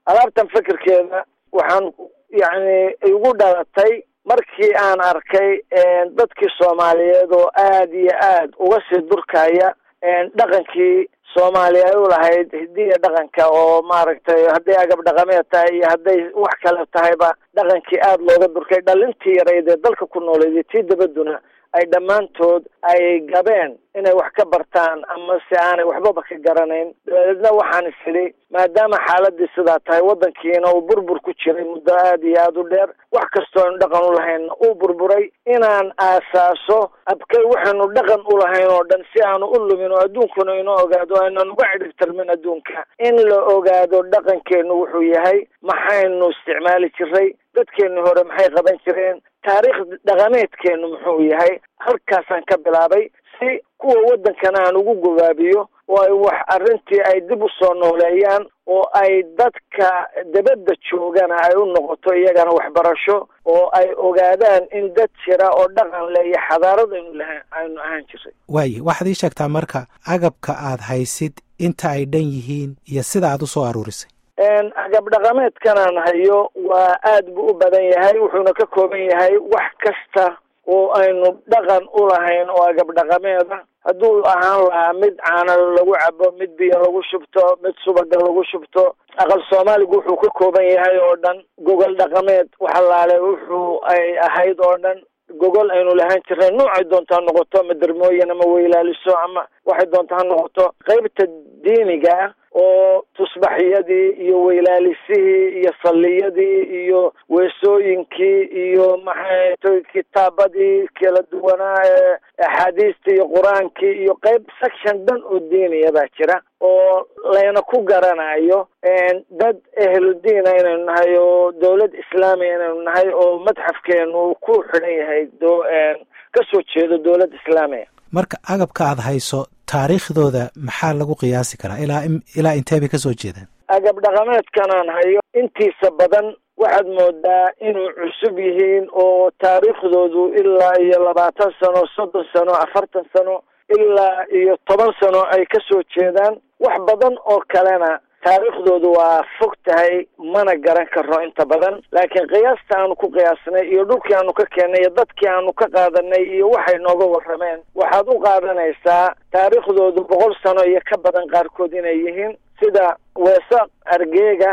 alaabtan fikirkeeda waxaan yacni igu dhalatay markii aan arkay dadkii soomaaliyeed oo aad iyo aad uga sii durkaya dhaqankii soomaaliya ay u lahayd hidiya dhaqanka oo maaragtay hadday agab dhaqameed tahay iyo hadday wax kale tahayba dhaqankii aada looga durkay dhalintii yarayd ee dalka ku nooleed tii dabaduna ay dhammaantood ay gabeen inay wax ka bartaan ama si aanay waxbaba ka garanayn dabadeedna waxaan is idhi maadaama xaaladii sidaa tahay waddankiina uu burbur ku jiray muddo aada iyo aada u dheer wax kastoo aynu dhaqan u lahayn uu burburay inaan aasaaso abkay waxaynu dhaqan u lahayn oo dhan si aanu u lumin oo adduunkuna inoo ogaado aynan uga cidhibtirmin adduunka in la ogaado dhaqankeenu wuxuu yahay maxaynu isticmaali jiray dadkeeni hore maxay qaban jireen taariikh dhaqameedkeenu muxuu yahay halkaasaan ka bilaabay si kuwa waddankana aan ugu gobaabiyo oo ay wax arrintii ay dib u soo nooleeyaan oo ay dadka dabadda joogana ay u noqoto iyagana waxbarasho oo ay ogaadaan in dad jira oo dhaqan le iyo xadaarad aynu laha aynu ahaan jiray waaye waxaad ii sheegtaa marka agabka aad haysid inta ay dhan yihiin iyo sida aad u soo aruurisay agab dhaqameedkanaan hayo waa aad buu u badan yahay wuxuuna ka kooban yahay wax kasta oo aynu dhaqan u lahayn oo agab dhaqameeda hadduu ahaan lahaa mid caana lagu cabo mid biyo lagu shubto mid subaga lagu shubto aqal soomaaligu wuxuu ka kooban yahay oo dhan gogol dhaqameed waxalaale wuxuu ay ahayd oo dhan gogol aynu lahaan jirnay noocay doonto ha noqoto ama dermooyin ama weylaaliso ama waxay doonto ha noqoto qaybta diiniga oo tusbaxyadii iyo weylaalisihii iyo salliyadii iyo weesooyinkii iyo maxay kitaabadii kala duwanaa ee axaadiistii iyo qur-aankii iyo qayb section dhan oo diiniya baa jira oo layna ku garanayo dad ehludiina inaynu nahay oo dawlad islaamiya inaynu nahay oo madxafkeenu ku xidhan yahay do kasoo jeedo dawlad islaamiya marka agabka aada hayso taariikhdooda maxaa lagu qiyaasi karaa ilaa ilaa intee bay kasoo jeedaan agab dhaqameedkanaan hayo intiisa badan waxaad moodaa inuu cusub yihiin oo taariikhdoodu ilaa iyo labaatan sano soddon sano afartan sano ilaa iyo toban sano ay kasoo jeedaan wax badan oo kalena taariikhdoodu waa fog tahay mana garan karno inta badan laakiin qiyaasta aanu ku qiyaasnay iyo dhulkii aanu ka keennay iyo dadkii aanu ka qaadanay iyo waxay nooga warrameen waxaad u qaadanaysaa taariikhdoodu boqol sano iyo ka badan qaarkood inay yihiin sida weesa argeega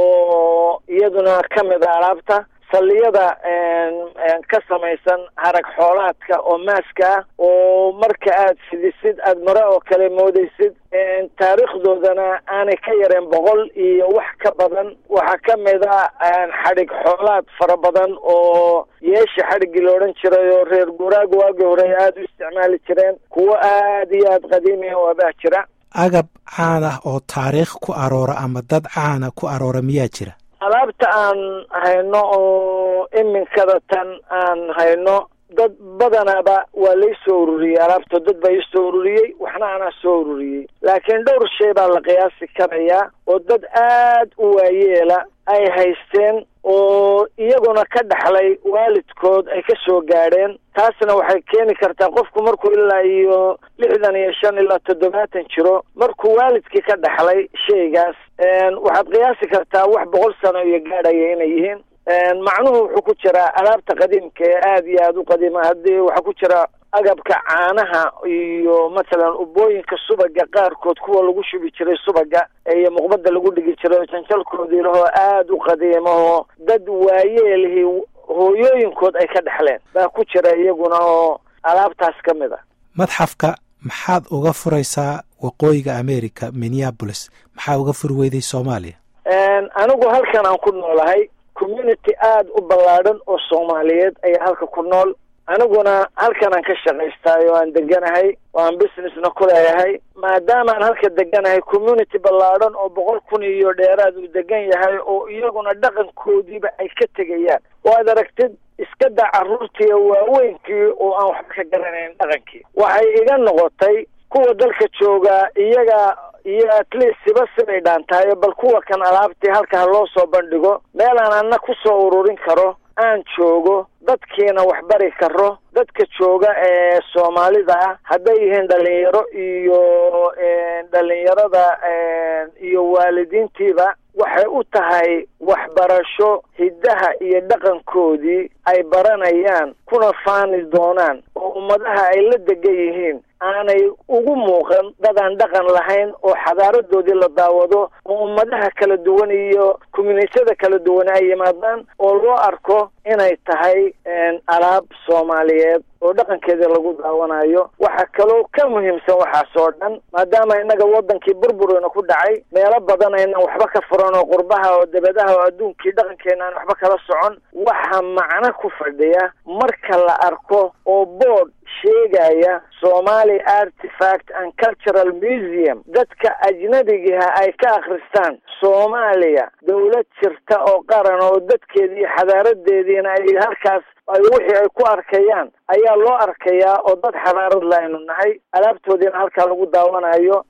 oo iyaduna ka mid a alaabta salliyada ka samaysan harag xoolaadka oo maaska ah oo marka aad fidisid aada mare oo kale moodaysid taariikhdoodana aanay ka yareen boqol iyo wax ka badan waxaa ka mid a xadhig xoolaad fara badan oo yeesha xadhiggii la odhan jiray oo reer guuraaga waagii hore ay aada u isticmaali jireen kuwo aad iyo aada qadiimiya oo abaa jira agab caan ah oo taariikh ku aroora ama dad caana ku aroora miyaa jira alaabta aan hayno oo iminkada tan aan hayno dad badanaba waa lay soo ururiyey alaabta dad baa ii soo ururiyey waxna anaa soo ururiyey laakiin dhowr shay baa la qiyaasi karayaa oo dad aad u waayeela ay haysteen oo iyaguna ka dhaxlay waalidkood ay ka soo gaadheen taasna waxay keeni kartaa qofku markuu ilaa iyo lixdan iyo shan ilaa toddobaatan jiro markuu waalidkii ka dhaxlay shaygaas waxaad qiyaasi kartaa wax boqol sano iyo gaadhaya inay yihiin macnuhu wuxuu ku jiraa alaabta qadiimka ee aada iyo aada u qadiima haddii waxaa ku jira agabka caanaha iyo mathalan ubooyinka subaga qaarkood kuwa lagu shubi jiray subaga iyo muqbada lagu dhigi jiray oo janjalkoodii lahoo aada u qadiimahoo dad waayeelihii hooyooyinkood ay ka dhexleen baa ku jira iyaguna oo alaabtaas ka mid a madxafka maxaad uga furaysaa waqooyiga america minneabolis maxaa uga furi weyday soomaaliya anigu halkan aan ku noolahay community aada u ballaadhan oo soomaaliyeed ayaa halka ku nool aniguna halkan aan ka shaqaystaay oo aan deganahay oo aan businessna ku leeyahay maadaamaan halka deganahay community ballaadhan oo boqol kun iyo dheeraad uu degan yahay oo iyaguna dhaqankoodiiba ay ka tegayaan oo aad aragtid iska daa carruurtii waaweynkii oo aan waxba ka garanayn dhaqankii waxay iga noqotay kuwa dalka joogaa iyaga iyo at least siba sibay dhaantahay bal kuwa kan alaabtii halka ha loo soo bandhigo meel aan ana ku soo ururin karo aan joogo dadkiina wax bari karo dadka jooga ee soomaalida ah hadday yihiin dhalinyaro iyo dhalinyarada iyo waalidiintiiba waxay u tahay waxbarasho hiddaha iyo dhaqankoodii ay baranayaan kuna faani doonaan oo ummadaha ay la degan yihiin aanay ugu muuqan dad aan dhaqan lahayn oo xadaaradoodii la daawado oo ummadaha kala duwan iyo communitiyada kala duwan ay yimaadaan oo loo arko inay tahay alaab soomaaliyeed oo dhaqankeedii lagu daawanayo waxaa kaloo ka muhiimsan waxaas oo dhan maadaama innaga waddankii burburina ku dhacay meelo badan aynan waxba ka furan oo qurbaha oo debadaha oo adduunkii dhaqankeena aan waxba kala socon waxa macno ku fadhiya marka la arko oo board sheegaya somali artifact and cultural museum dadka ajnabigiha ay ka akhristaan soomaaliya dawlad jirta oo qaran oo dadkeedii iyo xadaaradeediina ay halkaas ay wixii ay ku arkayaan ayaa loo arkayaa oo dad xadaarad la aynu nahay alaabtoodiina halkaa lagu daawanayo